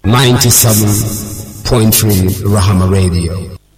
97.3 Rahama Radio.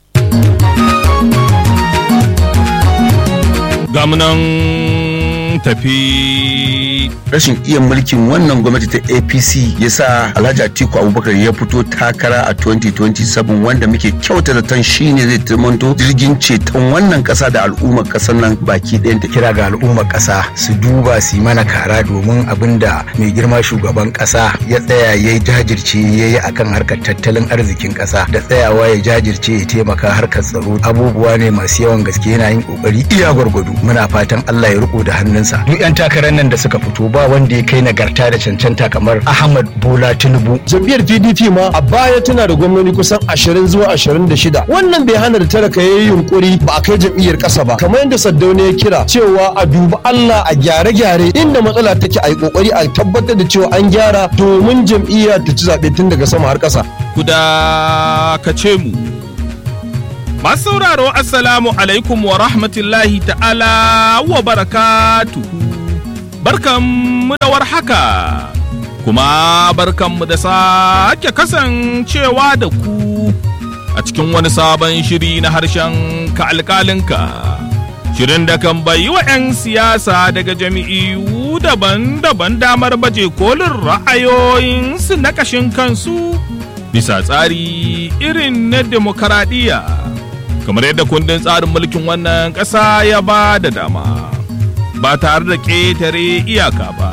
gamunan tafi rashin iya mulkin wannan gwamnati ta apc ya sa alhaji atiku abubakar ya fito takara a 2027 wanda muke kyauta zaton shine zai tamanto jirgin ceton wannan kasa da al'ummar kasar nan baki ɗayanta kira ga al'ummar ƙasa su duba su yi mana kara domin abin da mai girma shugaban ƙasa ya tsaya ya yi jajirce ya yi akan harkar tattalin arzikin ƙasa da tsayawa ya jajirce ya taimaka harkar tsaro abubuwa ne masu yawan gaske yana yin ƙoƙari iya gwargwado muna fatan Allah ya riko da hannunsa duk 'yan takarar nan da suka fito ba wanda ya kai nagarta da cancanta kamar Ahmad Bola Tinubu jam'iyyar pdp ma a baya tana da gwamnoni kusan 20 zuwa 26 wannan bai hana da talaka ya yi yunkuri ba a kai jam'iyyar ƙasa ba kamar yadda saddauna ya kira cewa a dubi allah a gyare-gyare inda matsala take a yi kokari a tabbatar da cewa an gyara domin jam'iyya ta ci zaɓe tun daga sama har ƙasa guda ka ce mu masu sauraro assalamu alaikum wa rahmatullahi ta'ala wa barakatuhu barkanmu da warhaka kuma barkanmu da sake kasancewa da ku a cikin wani sabon shiri na harshen ka alkalinka shirin da kan bayi wa 'yan siyasa daga jami'u daban-daban damar baje kolin ra'ayoyinsu na kashin kansu bisa tsari irin na demokaradiyya kamar yadda kundin tsarin mulkin wannan ƙasa ya ba da dama ba tare da ƙetare iyaka ba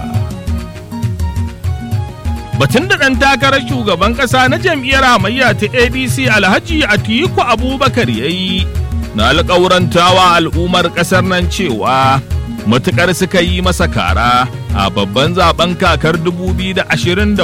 batun da ɗan takarar shugaban ƙasa na jam'iyyar hamayya ta adc alhaji atiku abubakar ya yi na alƙawurantawa al'ummar ƙasar nan cewa matuƙar suka yi masa kara a babban zaben kakar 2027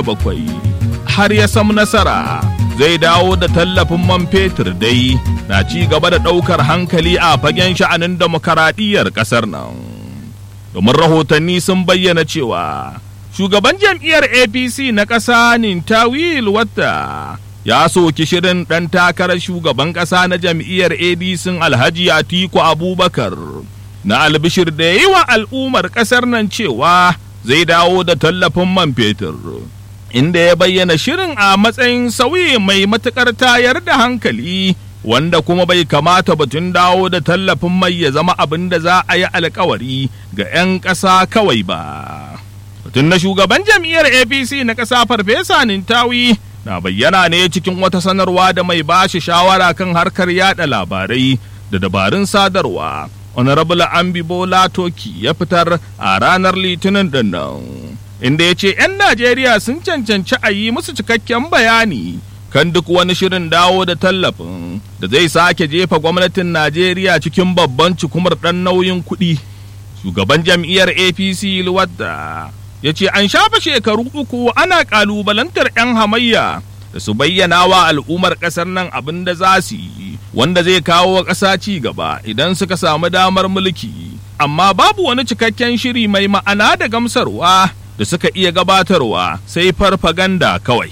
har ya samu nasara zai dawo da tallafin man fetur dai na ci gaba da ɗaukar hankali a fagen sha'anin demokaradiyyar ƙasar nan domin rahotanni sun bayyana cewa shugaban jam'iyyar apc na ƙasa nintawil wata ya soki shirin ɗan takarar shugaban ƙasa na jam'iyyar adc alhaji atiku abubakar na albishir da yi wa al'ummar ƙasar nan cewa zai dawo da tallafin man fetur inda ya bayyana shirin a matsayin sauyi mai matuƙar tayar da hankali wanda kuma bai kamata batun dawo da tallafin mai ya zama abin da za a yi alkawari ga 'yan ƙasa kawai ba. Batun na shugaban jam'iyyar APC na ƙasa Farfesa Nintawi na bayyana ne cikin wata sanarwa da mai bashi shawara kan harkar yada labarai da dabarun sadarwa. Honorable Ambibola Toki ya fitar a ranar Litinin ɗin nan. Inda ya ce 'yan Najeriya sun cancanci a yi musu cikakken bayani kan duk wani shirin dawo da tallafin da zai sake jefa gwamnatin Najeriya cikin babban cikumar ɗan nauyin kuɗi. Shugaban jam'iyyar APC Luwadda ya ce an shafa shekaru uku ana ƙalubalantar 'yan hamayya da su bayyana wa al'ummar ƙasar nan abin da za su yi wanda zai kawo wa ƙasa ci gaba idan suka samu damar mulki. Amma babu wani cikakken shiri mai ma'ana da gamsarwa da suka iya gabatarwa sai farfaganda kawai.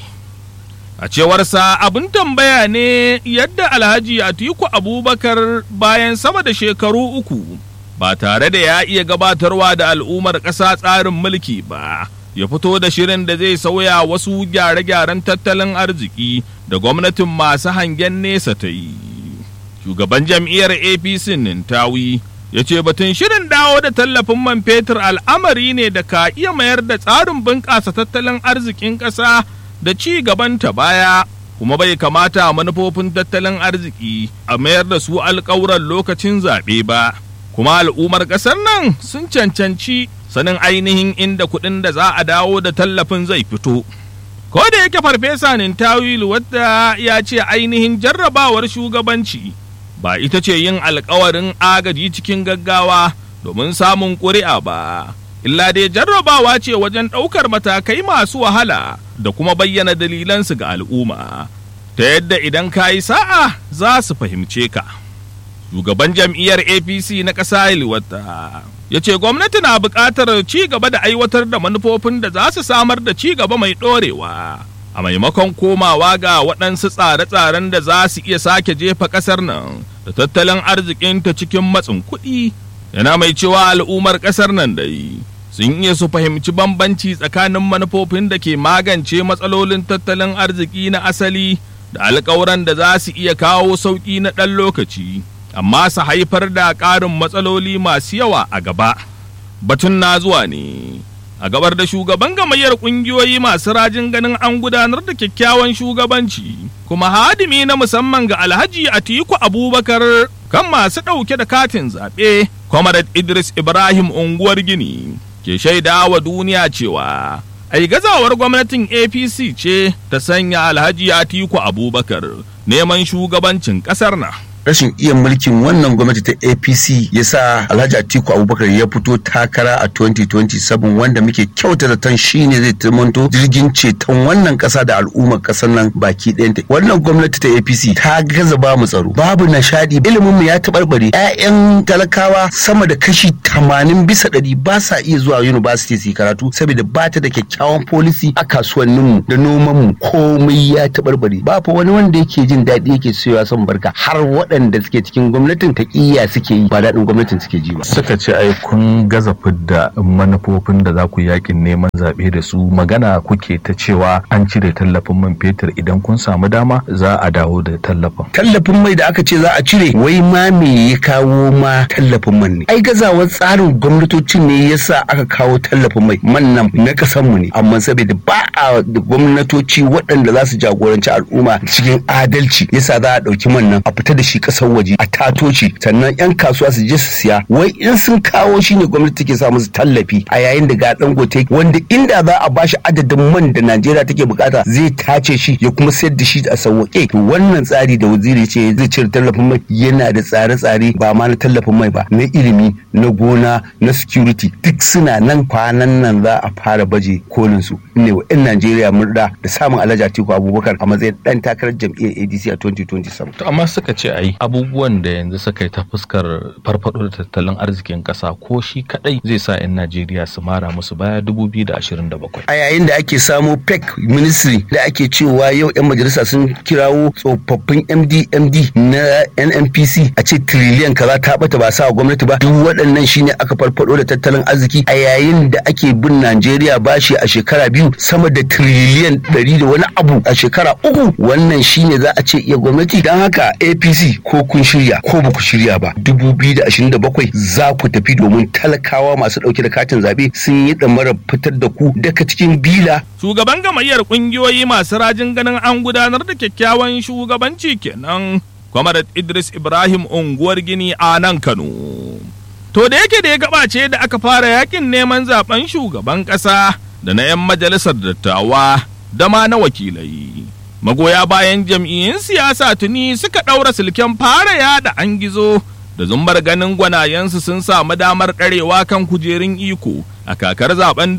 A cewarsa abin tambaya ne yadda Alhaji Atiku Abubakar bayan sama da shekaru uku ba tare da ya iya gabatarwa da al'ummar ƙasa tsarin mulki ba, ya fito da shirin da zai sauya wasu gyare-gyaren tattalin arziki da gwamnatin masu hangen nesa ta yi. Shugaban jam'iyyar APC Nintawi ya ce batun shirin dawo da tallafin man fetur al'amari ne da ka iya mayar da tsarin bunƙasa tattalin arzikin ƙasa da ci gabanta baya kuma bai kamata manufofin tattalin arziki a mayar da su alƙawuran lokacin zaɓe ba kuma al'ummar ƙasar nan sun cancanci sanin ainihin inda kuɗin da za a dawo da tallafin zai fito ko da yake farfesa nintawilu wadda ya ce ainihin jarrabawar shugabanci ba ita ce yin alkawarin agaji cikin gaggawa domin samun ƙuri'a ba illa dai jarrabawa ce wajen ɗaukar matakai masu wahala da kuma bayyana dalilansu ga al'umma ta yadda idan ka yi sa'a za su fahimce ka. Shugaban jam'iyyar APC na ƙasa Iliwata ya ce gwamnati na buƙatar ci gaba da aiwatar da manufofin da za su samar da ci gaba mai ɗorewa. A maimakon komawa ga waɗansu tsare-tsaren da za su iya sake jefa ƙasar nan da tattalin arzikinta cikin matsin kuɗi, yana mai cewa al'ummar ƙasar nan dai sun iya su fahimci bambanci tsakanin manufofin da ke magance matsalolin tattalin arziki na asali da alkawuran da za su iya kawo sauƙi na ɗan lokaci amma su haifar da ƙarin matsaloli masu yawa a gaba batun na zuwa ne a gabar da shugaban gamayyar ƙungiyoyi masu rajin ganin an gudanar da kyakkyawan shugabanci kuma hadimi na musamman ga alhaji atiku abubakar kan masu ɗauke da katin zaɓe comrade idris ibrahim unguwar gini ke shaida wa duniya cewa ai gazawar gwamnatin apc ce ta sanya alhaji atiku abubakar neman shugabancin ƙasar na rashin iya mulkin wannan gwamnati ta apc ya sa alhaji atiku abubakar ya fito takara a 2027 wanda muke kyauta zaton shine zai tamanto jirgin ceton wannan kasa da al'ummar kasar nan baki ɗayanta wannan gwamnati ta apc ta gaza ba mu tsaro babu nishadi ilimin mu ya taɓarɓare 'ya'yan talakawa sama da kashi 80 bisa ɗari ba sa iya zuwa university su karatu saboda ba ta da kyakkyawan policy a kasuwanninmu da nomanmu komai ya taɓarɓare ba fa wani wanda yake jin daɗi yake cewa son barka har waɗanda waɗanda suke cikin gwamnatin taƙiyya suke yi ba daɗin gwamnatin suke ji ba. Suka ce ai kun gaza fidda manufofin da za ku yakin neman zaɓe da su magana kuke ta cewa an cire tallafin man fetur idan kun samu dama za a dawo da tallafin. Tallafin mai da aka ce za a cire wai ma me ya kawo ma tallafin man ne. Ai gazawar tsarin gwamnatocin ne yasa aka kawo tallafin mai man nan na kasan mu ne amma saboda ba a gwamnatoci waɗanda za su jagoranci al'umma cikin adalci yasa za a ɗauki man nan a fita da shi kasar waje a tato shi sannan yan kasuwa su je su siya wai in sun kawo shi ne gwamnati take sa musu tallafi a yayin da ga dangote wanda inda za a bashi adadin man da Najeriya take bukata zai tace shi ya kuma sayar da shi a sauwaƙe to wannan tsari da waziri ce zai cire tallafin mai yana da tsare-tsare ba ma na tallafin mai ba na ilimi na gona na security duk suna nan kwanan nan za a fara baje kolin su ne wa 'yan Najeriya murda da samun Alhaji Atiku Abubakar a matsayin dan takarar jam'iyyar ADC a 2027 amma suka ce ai abubuwan da yanzu suka yi ta fuskar farfado da tattalin arzikin kasa ko shi kadai zai sa 'yan Najeriya su mara musu baya 2027. A yayin da ake samo PEC ministry da ake cewa yau 'yan majalisa sun kirawo tsofaffin MD MD na NNPC a ce triliyan kaza ta bata ba sa gwamnati ba duk waɗannan shine aka farfado da tattalin arziki a yayin da ake bin Najeriya bashi a shekara biyu sama da triliyan ɗari da wani abu a shekara uku wannan shine za a ce iya gwamnati don haka APC ko kun shirya ko ba ku shirya ba 2027 za ku tafi domin talakawa masu ɗauke da katin zaɓe sun yi ɗamarar fitar da ku daga cikin bila. Shugaban gamayyar ƙungiyoyi masu rajin ganin an gudanar da kyakkyawan shugabanci kenan. Kwamarat Idris Ibrahim unguwar Gini a nan Kano. To da yake da ya gabace da aka fara yakin neman zaben shugaban ƙasa da na 'yan majalisar dattawa da ma na wakilai. magoya bayan jam'iyyun siyasa tuni suka ɗaura silken fara yada an gizo da zumbar ganin gwanayensu sun samu damar ɗarewa kan kujerun iko a kakar zaben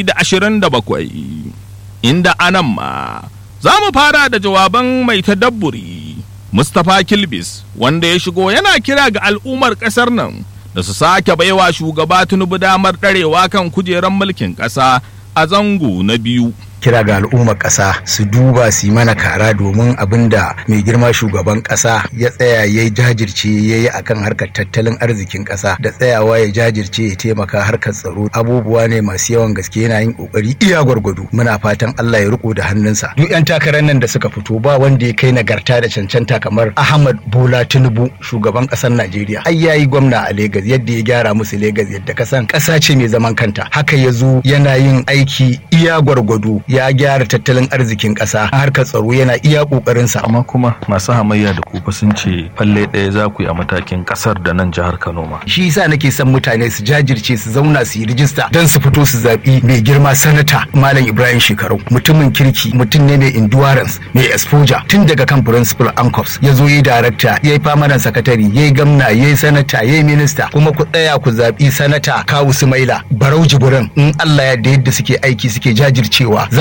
2027 inda anan ma za mu fara da jawaban mai tadabburi mustapha kilbis wanda ya shigo yana kira ga al'ummar ƙasar nan da su sake baiwa shugaba tinubu damar ɗarewa kan kujerar mulkin ƙasa a zango na biyu kira ga al'ummar ƙasa su duba su yi mana kara domin abin da mai girma shugaban ƙasa ya tsaya ya jajirce ya yi akan harkar tattalin arzikin ƙasa da tsayawa ya jajirce ya taimaka harkar tsaro abubuwa ne masu yawan gaske yana yin ƙoƙari iya gwargwado muna fatan Allah ya riko da hannunsa duk 'yan takarar nan da suka fito ba wanda ya kai nagarta da cancanta kamar Ahmad Bola Tinubu shugaban ƙasar Najeriya ai yayi gwamna a Legas yadda ya gyara musu Legas yadda kasan ƙasa ce mai zaman kanta haka ya zo yana yin aiki iya gwargwado ya gyara tattalin arzikin ƙasa harkar tsaro yana iya ƙoƙarinsa. amma kuma masu hamayya da kufa sun ce falle ɗaya za ku yi a matakin ƙasar da nan jihar Kano ma shi yasa nake son mutane su jajirce su zauna su yi rijista don su fito su zaɓi mai girma sanata Malam Ibrahim Shekarau mutumin kirki mutum ne mai endurance mai exposure tun daga kan principal ancops ya zo yi darakta ya yi famanan sakatari ya yi gamna ya yi sanata ya yi minista kuma ku tsaya ku zaɓi sanata Kawu Sumaila Barau Jibirin in Allah ya da yadda suke aiki suke jajircewa za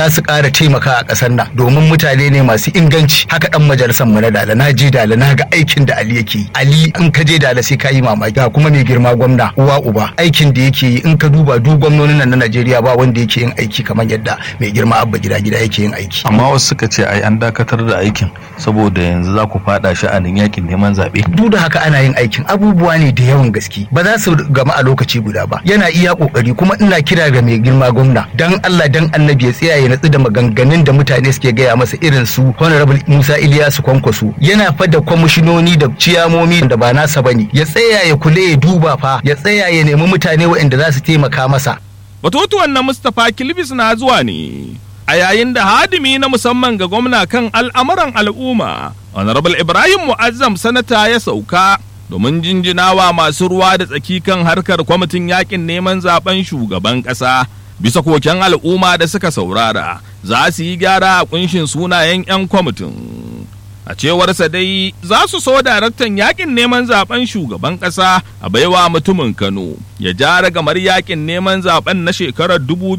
za su ƙara taimaka a ƙasar nan domin mutane ne masu inganci haka dan majalisar mu na dala na je dala na ga aikin da Ali yake yi Ali in ka je dala sai ka yi mamaki ga kuma mai girma gwamna uwa uba aikin da yake yi in ka duba duk gwamnonin nan na Najeriya ba wanda yake yin aiki kamar yadda mai girma abba gida gida yake yin aiki amma wasu suka ce ai an dakatar da aikin saboda yanzu za ku fada sha'anin yakin neman zaɓe duk da haka ana yin aikin abubuwa ne da yawan gaske ba za su gama a lokaci guda ba yana iya kokari kuma ina kira ga mai girma gwamna dan Allah dan annabi ya tsaya ya natsu da maganganun da mutane suke gaya masa irin su honorable Musa Iliyasu Kwankwaso yana fa da kwamishinoni da ciyamomi da ba nasa bane ya tsaya ya kula ya duba fa ya tsaya ya nemi mutane waɗanda za su taimaka masa Batutuwan na Mustapha Kilbis na zuwa ne a yayin da hadimi na musamman ga gwamna kan al'amuran al'umma honorable Ibrahim Mu'azzam sanata ya sauka domin jinjinawa masu ruwa da tsaki kan harkar kwamitin yakin neman zaben shugaban ƙasa bisa koken al'umma da suka saurara za su yi gyara a kunshin sunayen 'yan kwamitin a cewarsa dai za su so daraktan yakin neman zaben shugaban ƙasa a baiwa mutumin kano ya jara gamar yakin neman zaben na shekarar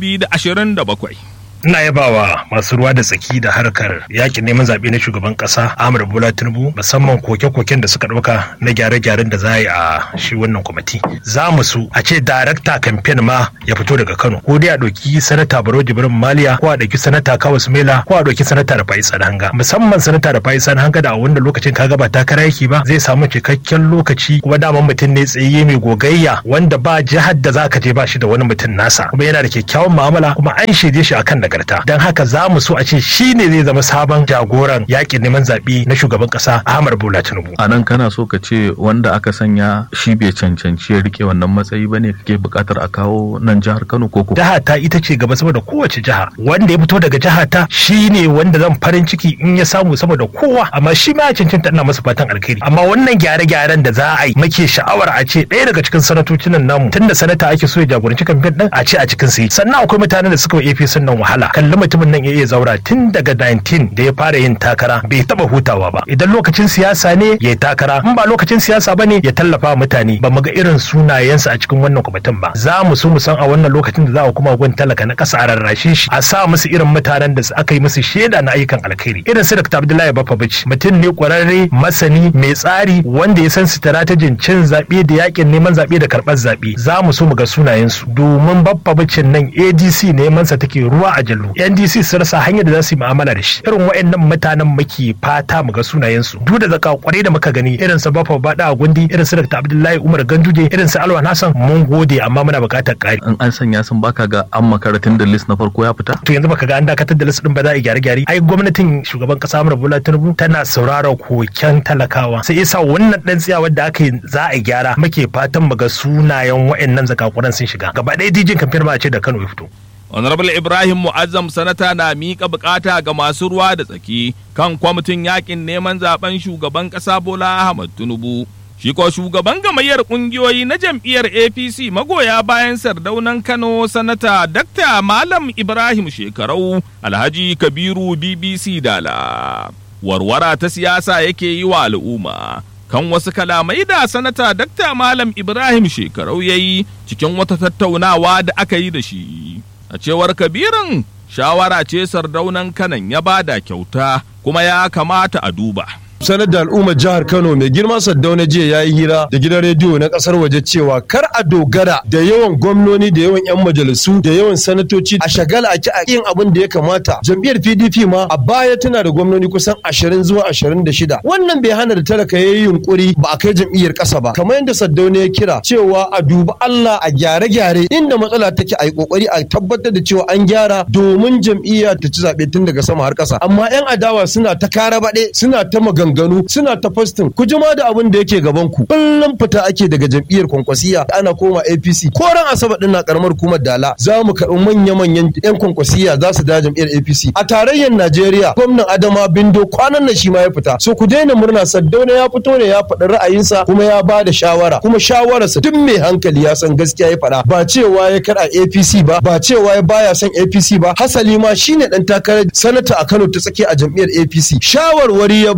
2027 ina yabawa masu ruwa da tsaki da harkar yakin neman zaɓe na shugaban ƙasa Ahmad Bola Tinubu musamman koke-koken da suka ɗauka na gyare-gyaren da za a yi a shi wannan kwamiti. Za mu su a ce darakta kamfen ma ya fito daga Kano ko dai a ɗauki sanata Baro Jibrin Maliya ko a ɗauki sanata Kawas Mela ko a ɗauki sanata da Faiz Hanga. Musamman sanata da Faiz Hanga da a wannan lokacin kaga ba takara yake ba zai samu cikakken lokaci kuma daman mutum ne tsaye mai gogayya wanda ba jihar da za ka je ba shi da wani mutum nasa kuma yana da kyakkyawan mu'amala kuma an shaide shi akan nagarta don haka za mu so a ce shi ne zai zama sabon jagoran yakin neman zaɓe na shugaban ƙasa Ahmad Bola Tinubu. a nan kana so ka ce wanda aka sanya shi bai cancanci ya rike wannan matsayi bane kake buƙatar a kawo nan jihar Kano ko ko Jiha ta ita ce gaba saboda kowace jiha wanda ya fito daga jiha ta shi ne wanda zan farin ciki in ya samu saboda kowa amma shi ma ya cancanta ina masa fatan alkhairi amma wannan gyare-gyaren da za a yi muke sha'awar a ce ɗaya daga cikin sanatocin nan namu tunda sanata ake so ya jagoranci kamfen din a ce a cikin sai sannan akwai mutanen da suka wa APC nan wahala kalli mutumin nan ya iya zaura tun daga 19 da ya fara yin takara bai taba hutawa ba idan lokacin siyasa ne ya yi takara in ba lokacin siyasa ba ne ya tallafa wa mutane ba mu ga irin sunayensa a cikin wannan kwamitin ba za mu so mu san a wannan lokacin da za a kuma gun talaka na ƙasa a rarrashe shi a sa musu irin mutanen da aka yi musu shaida na ayyukan alkhairi irin su Dr. Abdullahi Bafabici mutum ne kwararre masani mai tsari wanda ya san sitaratajin cin zaɓe da yakin neman zaɓe da karɓar zaɓe za mu so mu ga sunayensu domin Bafabicin nan ADC neman sa take ruwa a jallo NDC su rasa hanyar da za su yi mu'amala da shi irin waɗannan mutanen muke fata mu ga sunayensu duk da zaka kwarai da muka gani irin su Bafa Bada a Gundi irin su Dr. Abdullahi Umar Ganduje irin su Alwan Hassan mun gode amma muna buƙatar ƙari in an sanya sun baka ga an makaratin da list na farko ya fita to yanzu baka ga an dakatar da list din ba za a yi gyare-gyare ai gwamnatin shugaban kasa Amurka Bola Tinubu tana saurara koken talakawa sai yasa wannan dan tsiya wanda aka yi za a yi gyara muke fatan mu ga sunayen waɗannan zakakuran sun shiga gaba ɗaya dijin kamfen ma a ce da Kano ya fito Honorable Ibrahim Mu'azzam sanata na miƙa bukata ga masu ruwa da tsaki kan kwamitin yakin neman zaben shugaban ƙasa Bola Ahmad Tinubu. Shi ko shugaban gamayyar ƙungiyoyi na jam'iyyar APC magoya bayan sardaunan Kano sanata Dr. Malam Ibrahim Shekarau Alhaji Kabiru BBC Dala. Warwara ta siyasa yake yi wa al'umma. Kan wasu kalamai da sanata Dr. Malam Ibrahim Shekarau ya yi cikin wata tattaunawa da aka yi da shi. a cewar kabirin shawara ce sardaunan kanan ya bada kyauta kuma ya kamata a duba sanar da al'ummar jihar Kano mai girma Saddauna jiya ya yi hira da gidan rediyo na kasar waje cewa kar a dogara da yawan gwamnoni da yawan 'yan majalisu da yawan sanatoci a shagala a a yin abin da ya kamata jam'iyyar PDP ma a baya tana da gwamnoni kusan 20 zuwa 26 wannan bai hana da talaka ya yi yunkuri ba a kai jam'iyyar ƙasa ba kamar yadda Saddauna ya kira cewa a duba Allah a gyare-gyare inda matsala take a yi kokari a tabbatar da cewa an gyara domin jam'iyya ta ci zaɓe tun daga sama har ƙasa amma 'yan adawa suna ta kara baɗe suna ta maganganu maganganu suna ta fastin ku jima da abin da yake gaban ku kullum fita ake daga jam'iyyar kwankwasiya ana koma APC ko ran asabar din na karamar hukumar Dala za mu karɓi manya manyan yan kwankwasiya za su da jam'iyyar APC a tarayyar Najeriya gwamnan Adama Bindo kwanan nan shi ma ya fita so ku daina murna Saddauna ya fito ne ya faɗi ra'ayinsa kuma ya ba da shawara kuma shawararsa duk mai hankali ya san gaskiya ya faɗa ba cewa ya kar a APC ba ba cewa ya baya son APC ba hasali ma shine dan takarar sanata a Kano ta tsakiya a jam'iyyar APC shawarwari ya bayar ga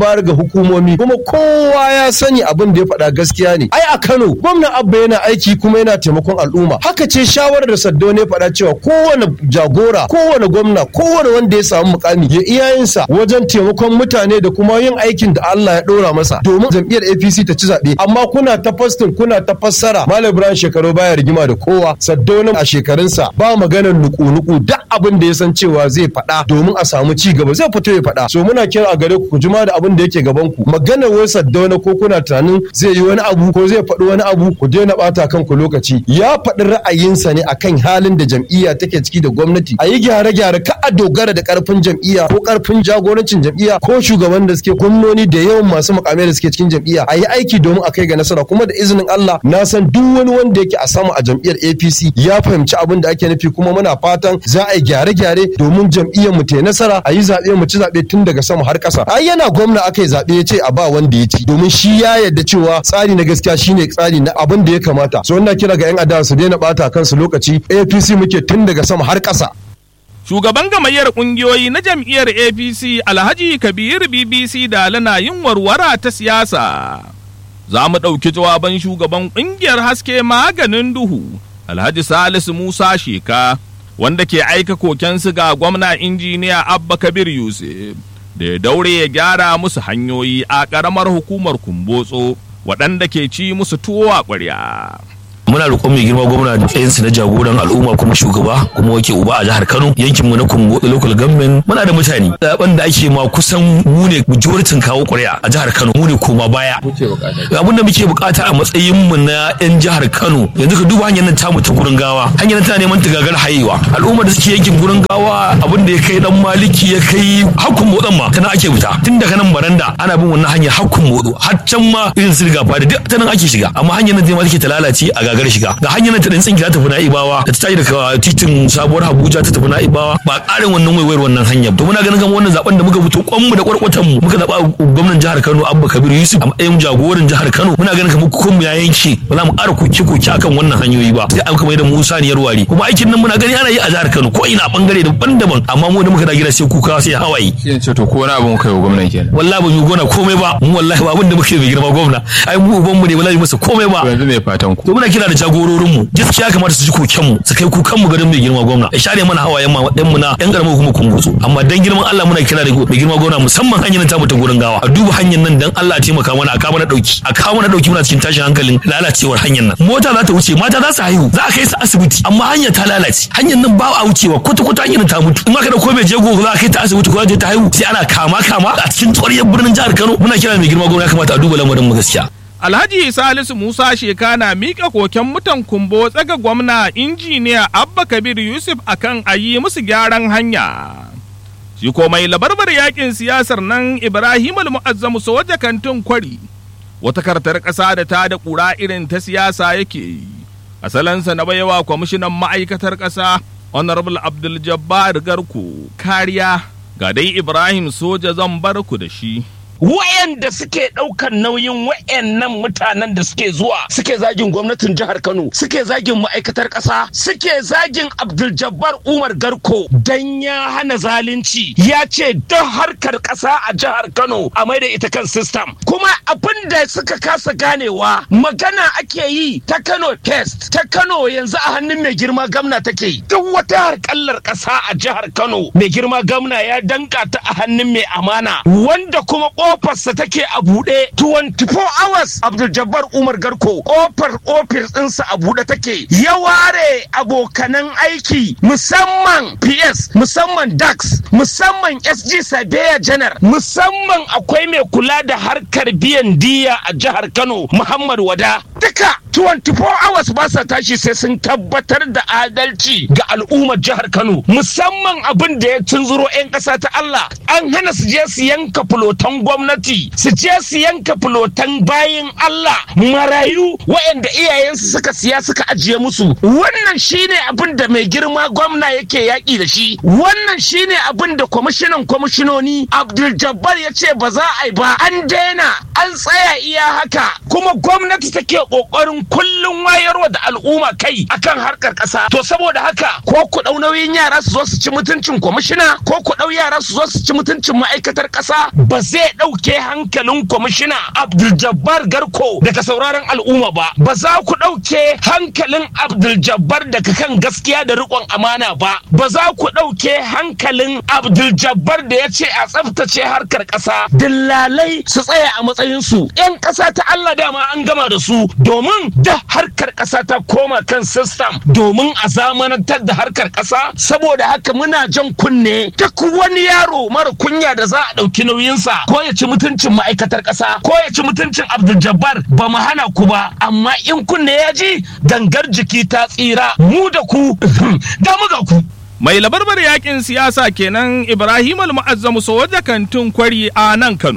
hukumomi kuma kowa ya sani abin da ya faɗa gaskiya ne ai a Kano gwamnan Abba yana aiki kuma yana taimakon al'umma haka ce shawarar da Saddo ne faɗa cewa kowane jagora kowane gwamna kowane wanda ya samu mukami ya iyayensa wajen taimakon mutane da kuma yin aikin da Allah ya ɗora masa domin jam'iyyar APC ta ci zaɓe amma kuna ta fastin kuna ta fassara Malam Ibrahim shekaru baya rigima da kowa Saddo a shekarunsa ba maganar nuku-nuku duk abin da ya san cewa zai faɗa domin a samu ci gaba zai fito ya faɗa so muna kira a gare ku ku jima da abin da yake gaban ku maganar wai Saddo ko kuna tunanin zai yi wani abu ko zai faɗi wani abu ku daina ɓata kanku lokaci ya faɗi ra'ayinsa ne akan halin da jam'iyya take ciki da gwamnati a yi gyare-gyare ka a dogara da ƙarfin jam'iyya ko ƙarfin jagorancin jam'iyya ko shugaban da suke gwamnoni da yawan masu mukamai da suke cikin jam'iyya a yi aiki domin a kai ga nasara kuma da izinin Allah na san duk wani wanda yake a sama a jam'iyyar APC ya fahimci abin da ake nufi kuma muna fatan za a yi gyare-gyare domin jam'iyyar mu ta nasara a yi zaɓe mu ci zaɓe tun daga sama har ƙasa ai yana gwamna aka yi zaɓe ya ce a ba wanda ya ci domin shi ya yarda cewa tsari na gaskiya shine tsari na abin da ya kamata so ina kira ga 'yan adawa su daina bata kansu lokaci APC muke tun daga sama har ƙasa Shugaban gamayyar kungiyoyi na jam'iyyar APC Alhaji Kabir BBC da lana yin warwara ta siyasa. Za mu ɗauki jawaban shugaban ƙungiyar haske maganin duhu Alhaji Salisu Musa Sheka wanda ke aika kokensu ga gwamna injiniya Abba Kabir Yusuf da ya daure ya gyara musu hanyoyi a ƙaramar hukumar Kumbotso waɗanda ke ci musu tuwo a ƙwarya. muna roƙon mai girma gwamna da tsayinsu na jagoran al'umma kuma shugaba kuma wake uba a jihar Kano yankin mu na Kungo local government muna da mutane zaben da ake ma kusan mu ne majoritin kawo ƙuri'a a jihar Kano mu ne koma baya abin da muke bukata a matsayin mu na yan jihar Kano yanzu ka duba hanyar nan tamu ta gurin gawa hanyar nan tana neman ta gagar hayewa al'umma da suke yankin gurin gawa abin da ya kai dan maliki ya kai hakkun motsan ma tana ake fita tun daga nan baranda ana bin wannan hanyar hakkun motso har can ma irin su riga fadi duk ta nan ake shiga amma hanyar nan take ta lalace a gagar shiga ga hanyar nan ta tsinki za ta tafi na'ibawa da ta tashi daga titin sabuwar Abuja ta tafi na'ibawa ba ƙarin wannan waiwayar wannan hanyar to muna ganin kamar wannan zaben da muka fito kwanmu da kwarkwatan mu muka zaba gwamnan jihar Kano Abba Kabir Yusuf a matsayin jagoran jihar Kano muna ganin kamar kun ya yanke ba za mu ƙara koke koke akan wannan hanyoyi ba sai an kamar da Musa ne yarwari kuma aikin nan muna gani ana yi a jihar Kano ko ina bangare daban-daban amma mu da muka da gida sai kuka sai hawaye Sai ce to ko wani abu muka yi wa gwamnan kenan. wallahi ba mu gona komai ba mu wallahi ba abin da muke mai girma gwamna ai mu uban mu ne wallahi masa komai ba To yanzu me fatan ku? to muna kira da jagororin mu gaskiya kamata su ji koken mu su kai kukan mu garin mai girma gwamna ya share mana hawayen ma dan mu na yan karamar kuma kumbutsu amma dan girman Allah muna kira da mai girma gwamna musamman hanyar nan ta mu ta gurin gawa a duba hanyar nan dan Allah ya taimaka mana a kawo mana dauki a kawo mana dauki muna cikin tashin hankalin lalacewar hanyar nan mota za ta wuce mata za su haihu za a kai su asibiti amma hanyar ta lalace hanyar nan ba a wucewa kwata kwata hanyar nan ta mutu in aka dauko mai jego za a kai ta asibiti ko za ta je ta haihu sai ana kama kama a cikin tsoriyar birnin jihar Kano muna kira mai girma gwamna ya kamata a duba lamarin mu gaskiya Alhaji Salisu Musa Sheka na miƙa koken mutan kumbo tsaga gwamna injiniya Abba Kabir Yusuf akan a yi musu gyaran hanya. Shi ko mai labarbar yakin siyasar nan Ibrahim Al-Mu'azzamu soja kantin kwari. Wata kartar ƙasa da ta da ƙura irin ta siyasa yake yi. Asalansa na baiwa kwamishinan ma'aikatar ƙasa Honorable Abdul Jabbar Garko kariya ga dai Ibrahim soja zan bar ku da shi. wayanda suke ɗaukan nauyin wayannan mutanen da suke zuwa suke zagin gwamnatin jihar Kano suke zagin ma'aikatar ƙasa suke zagin Abdul Jabbar Umar Garko dan ya hana zalunci ya ce don harkar ƙasa a jihar Kano a maida ita kan system kuma abin da suka kasa ganewa magana ake yi ta Kano test ta Kano yanzu a hannun mai girma gamna take duk wata harkallar ƙasa a jihar Kano mai girma gamna ya danka ta a hannun mai amana wanda kuma kofarsa take a buɗe 24 hours Abdul Jabbar Umar Garko kofar ofis ɗinsa a buɗe take ya ware abokanan aiki musamman PS musamman DAX musamman SG Sabeya Janar musamman akwai mai kula da harkar biyan diya a jihar Kano Muhammad Wada duka 24 hours ba sa tashi sai sun tabbatar da adalci ga al'ummar jihar Kano musamman abin da ya tunzuro 'yan ƙasa ta Allah an hana su je su yanka fulotan gwamnati su je su yanka fulotan bayin Allah marayu waɗanda iyayensu suka siya suka ajiye musu wannan shine abin da mai girma gwamna yake yaƙi da shi wannan shine abin da kwamishinan kwamishinoni Abdul Jabbar ya ce ba za a yi ba an daina an tsaya iya haka kuma gwamnati take ƙoƙarin kullum wayarwa da al'umma kai akan harkar ƙasa to saboda haka ko ku ɗau nauyin yara su zo su ci mutuncin kwamishina ko ku ɗau yara su zo su ci mutuncin ma'aikatar ƙasa ba zai ɗauke hankalin kwamishina Abdul Jabbar Garko daga sauraron al'umma ba ba za ku ɗauke hankalin Abdul Jabbar daga kan gaskiya da riƙon amana ba ba za ku ɗauke hankalin Abdul Jabbar da ya ce a tsaftace harkar ƙasa dillalai su tsaya a matsayinsu 'yan ƙasa ta Allah dama an gama da su domin da harkar ƙasa ta koma kan system domin a zamanantar da harkar ƙasa saboda haka muna jan kunne duk wani yaro mara kunya da za a ɗauki nauyinsa ko ya ci mutuncin ma'aikatar ƙasa ko ya ci mutuncin Abdul Jabbar ba mu hana ku ba amma in kunne ya ji gangar jiki ta tsira mu da ku da mu ga ku Mai labarbar yakin siyasa kenan Ibrahim Al-Mu'azzamu Soja Kantin Kwari a nan Kano.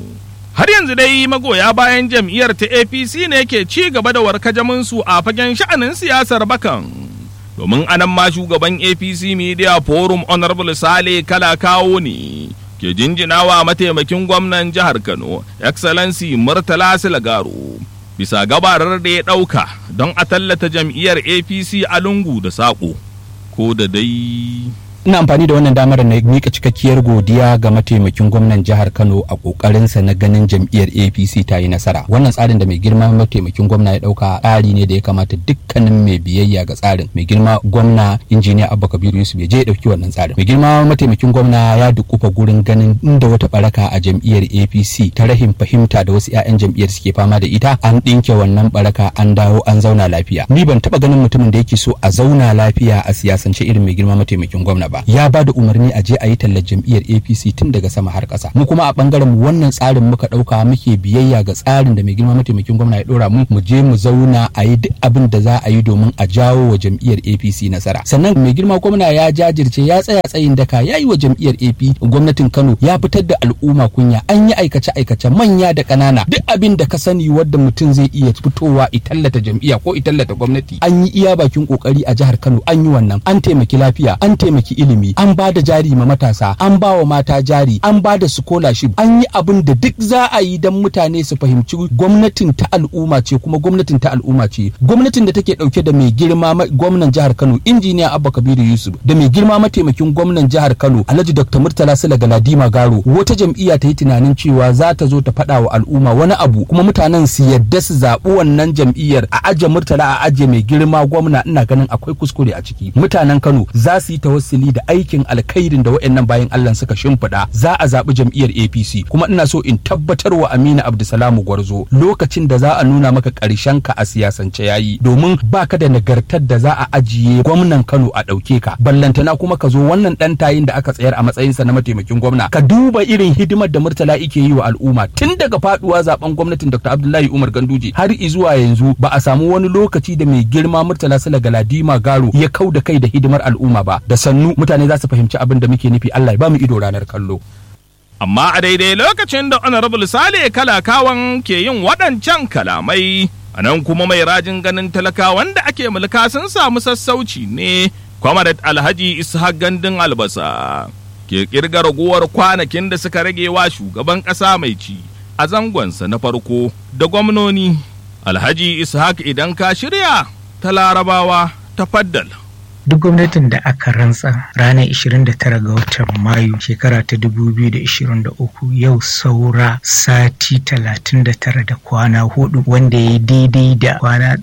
Har yanzu dai magoya bayan jam'iyyar ta APC ne ke ci gaba da warkajaminsu a fagen sha'anin siyasar bakan. Domin anan ma shugaban APC Media Forum Honorable Sale Kala kawo ne. Ke jinjinawa mataimakin gwamnan jihar Kano, Excellency Murtala Silagaro. Bisa gabarar da ya ɗauka don a tallata jam'iyyar APC a lungu da saƙo. ko da dai ina amfani da wannan damar na mika cikakkiyar godiya ga mataimakin gwamnan jihar kano a kokarinsa na ganin jam'iyyar apc ta yi nasara wannan tsarin da mai girma mataimakin gwamna ya dauka tsari ne da ya kamata dukkanin mai biyayya ga tsarin mai girma gwamna injiniya abba kabiru yusuf ya je ya dauki wannan tsarin mai girma mataimakin gwamna ya dukufa gurin ganin inda wata baraka a jam'iyyar apc ta rahin fahimta da wasu 'ya'yan jam'iyyar suke fama da ita an dinke wannan baraka an dawo an zauna lafiya ni ban taba ganin mutumin da yake so a zauna lafiya a siyasance irin mai girma mataimakin gwamna ba ya ba da umarni a je a yi tallar jam'iyyar apc tun daga sama har ƙasa mu kuma a bangaren mu wannan tsarin muka ɗauka muke biyayya ga tsarin da mai girma mataimakin gwamna ya ɗora mu mu je mu zauna a yi duk abin da za a yi domin a jawo wa jam'iyyar apc nasara sannan mai girma gwamna ya jajirce ya tsaya tsayin daka ya yi wa jam'iyyar ap gwamnatin kano ya fitar da al'umma kunya an yi aikace aikace manya da ƙanana duk abin da ka sani wadda mutum zai iya fitowa i tallata jam'iyya ko i tallata gwamnati an yi iya bakin kokari a jihar kano an yi wannan an taimaki lafiya an taimaki ilimi an ba da jari ma matasa an ba wa mata jari an ba da scholarship an yi abin da duk za a yi don mutane su fahimci gwamnatin ta al'umma ce kuma gwamnatin ta al'umma ce gwamnatin da take dauke da mai girma gwamnan jihar Kano injiniya Abba Kabiru Yusuf da mai girma mataimakin gwamnan jihar Kano Alhaji Dr. Murtala Sula Galadima Garo wata jam'iyya ta yi tunanin cewa za ta zo ta faɗa wa al'umma wani abu kuma mutanen su yadda su zaɓi wannan jam'iyyar a aje Murtala a aje mai girma gwamna ina ganin akwai kuskure a ciki mutanen Kano za su yi tawassuli da aikin alkhairin da waɗannan bayan Allah suka shimfiɗa za a zaɓi jam'iyyar APC kuma ina so in tabbatar wa Amina Abdulsalamu Gwarzo lokacin da za a nuna maka ƙarshen ka a siyasance yayi domin baka da nagartar da za a ajiye gwamnan Kano a ɗauke ka ballantana kuma ka zo wannan ɗan tayin da aka tsayar a matsayinsa na mataimakin gwamna ka duba irin hidimar da Murtala yake yi wa al'umma tun daga faduwa zaben gwamnatin Dr. Abdullahi Umar Ganduje har zuwa yanzu ba a samu wani lokaci da mai girma Murtala Sala Galadima Garo ya kau da kai da hidimar al'umma ba da sannu mutane za su fahimci abin da muke nufi Allah ya ba mu ido ranar kallo. Amma a daidai lokacin da Honorable Sale Kalakawan ke yin waɗancan kalamai, a nan kuma mai rajin ganin talakawan da ake mulka sun samu sassauci ne, Kwamarat Alhaji Ishaq Gandun Albasa, ke ƙirga ragowar kwanakin da suka rage wa shugaban ƙasa mai ci a zangonsa na farko da gwamnoni. Alhaji Ishaq idan ka shirya ta larabawa ta faddal. duk gwamnatin da aka rantsa ranar 29 ga watan mayu shekara ta 2023 yau saura sati 39 da kwana hudu wanda ya daidai da kwana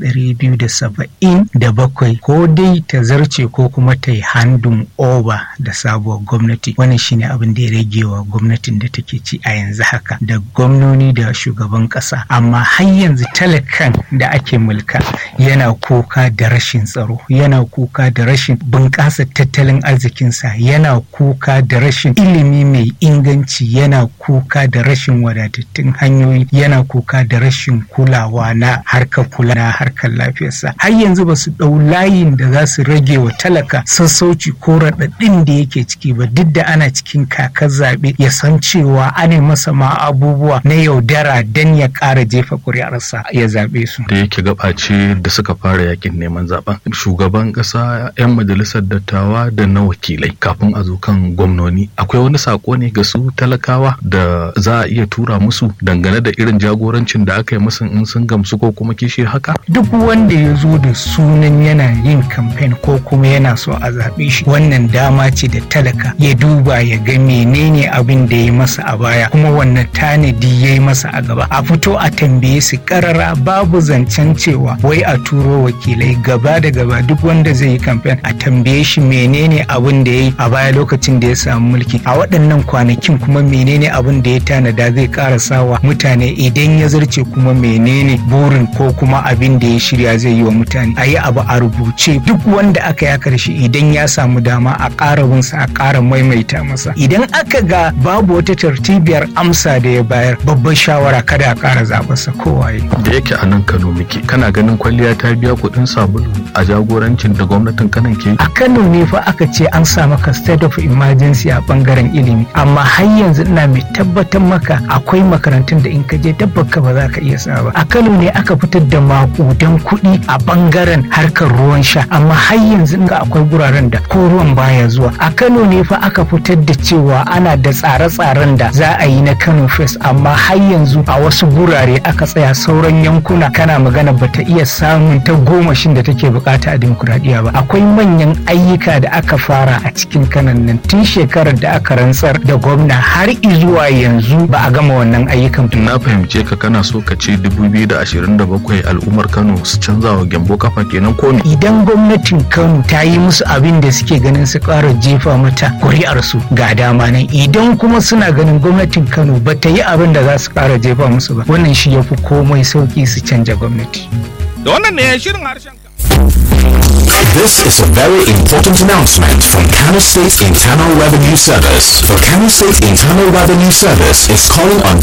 277 ko dai ta zarce ko kuma ta yi handun over da sabuwar gwamnati wannan shine abin da ya rage wa gwamnatin da take ci a yanzu haka da gwamnoni da shugaban kasa amma har yanzu talakan da ake mulka yana kuka da rashin tsaro yana kuka da rashin bunƙasa tattalin arzikinsa yana kuka da rashin ilimi mai inganci yana kuka da rashin wadatattun hanyoyi yana kuka da rashin kulawa na harkar kula na harkar lafiyarsa har yanzu ba su ɗau layin da za su rage wa talaka sassauci ko raɗaɗin da yake ciki ba duk da ana cikin kakar zaɓe ya san cewa ana masa ma abubuwa na yaudara dan ya ƙara jefa ƙuri'arsa ya zaɓe su. da yake gabace da suka fara yakin neman zaben shugaban ƙasa 'yan majalisar dattawa da na wakilai kafin a zo kan gwamnoni akwai wani sako ne ga su talakawa da za a iya tura musu dangane da irin jagorancin da aka yi musu in sun gamsu ko kuma kishi haka duk wanda ya zo da sunan yana yin kamfen ko kuma yana so a zaɓe shi wannan dama ce da talaka ya duba ya ga menene abin da ya masa a baya kuma wannan tanadi ya yi masa a gaba a fito a tambaye su karara babu zancen cewa wai a turo wakilai gaba da gaba duk wanda zai yi kamfen a tambaye shi menene abin da ya yi a baya lokacin da ya samu mulki a waɗannan kwanakin kuma menene abin da ya tanada zai ƙara sawa mutane idan ya zarce kuma menene burin ko kuma abin da ya shirya zai yi wa mutane a yi abu a rubuce duk wanda aka ya karshe idan ya samu dama a ƙara binsa a ƙara maimaita masa idan aka ga babu wata tartibiyar amsa da ya bayar babbar shawara kada a ƙara zaɓarsa kowaye da yake a nan kano muke kana ganin kwalliya ta biya kuɗin sabulu a jagorancin da gwamnatin kanan ke a kano ne fa aka ce an sa maka state of emergency a bangaren ilimi amma har yanzu ina mai tabbatar maka akwai makarantun da in ka je dabbaka ba za ka iya sa ba a kano ne aka fitar da makudan kuɗi a bangaren harkar ruwan sha amma har yanzu ga akwai guraren da ko ruwan baya zuwa a kano ne fa aka fitar da cewa ana da tsare-tsaren da za a yi na kano fest amma har yanzu a wasu gurare aka tsaya sauran yankuna kana magana bata iya samun ta gomashin da take bukata a dimokuraɗiyya ba akwai manyan ayyuka da aka fara a cikin kanan nan tun shekarar da aka rantsar da gwamna har zuwa yanzu ba a gama wannan ayyukan na fahimce ka kana so ka ce 2027 al'ummar kano su canza wa gyambo kafa kenan ko idan gwamnatin kano ta yi musu abin da suke ganin su ƙara jefa mata kuri'arsu ga dama nan idan kuma suna ganin gwamnatin kano ba ta yi abin da za su ƙara jefa musu ba wannan shi ya fi komai sauki su canja gwamnati da wannan ne shirin harshen This is a very important announcement from Kano State Internal Revenue Service. The Kano State Internal Revenue Service is calling on